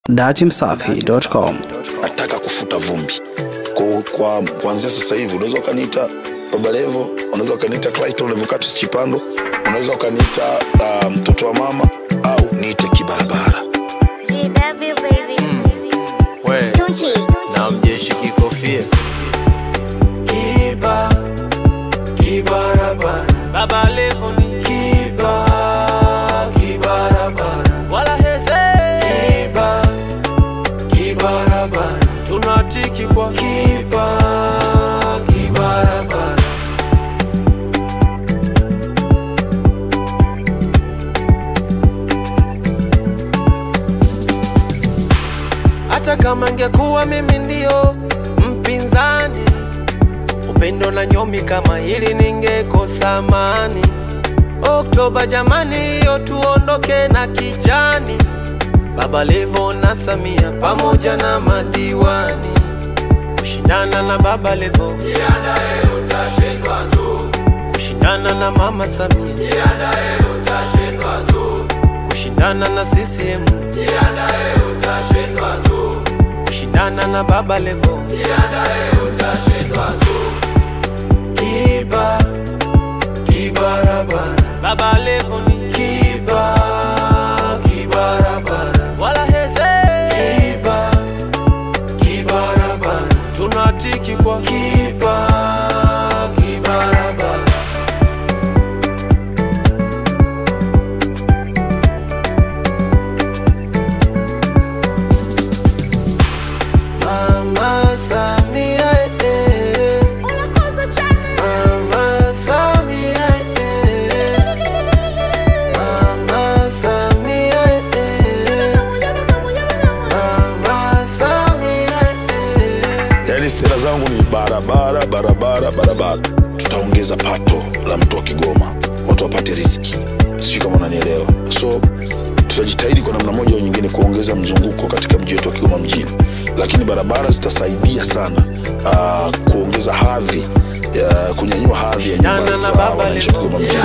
datimsafi.com. nataka kufuta vumbi kwa, kwa kuanzia sasa hivi unaweza ukaniita baba levo unaweza ukaniita clayton levocatus chipando unaweza ukaniita uh, mtoto wa mama au niite kibarabara GW baby. we Tucci. na mjeshi kikofia kiba kibarabara baba levo ni kiba kibarabara wala heze kiba kibarabara tunatiki kwa kiba kibarabara hata kama ngekuwa mimi ndio mpinzani upendo na nyomi kama hili ningekosa amani oktoba jamani hiyo tuondoke na kijani baba levo na samia pamoja na madiwani kushindana na baba levo kushindana na mama samia kushindana na ccm kushindana na baba levo kiba kibarabara baba levo ni kiba kibarabara wala heze kiba kibarabara tunatiki kwa kiba kibarabara Mama Samia eh. Mama Samia eh. Mama Samia eh. Mama Samia eh. yaani sera zangu ni barabara barabara barabara tutaongeza pato la mtu wa kigoma watu wapate riski sijui kama unanielewa so tutajitahidi kwa namna moja au nyingine kuongeza mzunguko katika mji wetu wa kigoma mjini lakini barabara zitasaidia sana uh, kuongeza hadhi ya kunyanyua hadhi ya nyumba Shindana na za baba wananchi wa levo. kigoma mjini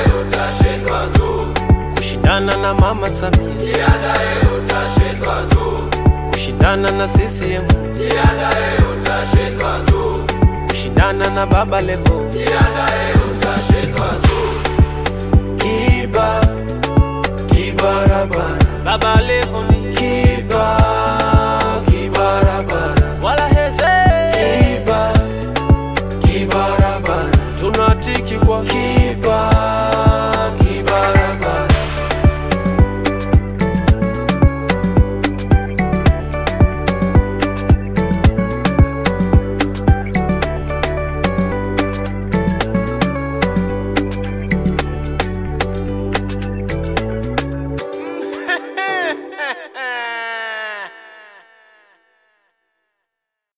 kushindana na mama Samia kushindana na CCM kushindana na baba levo kiba kibarabara baba levo ni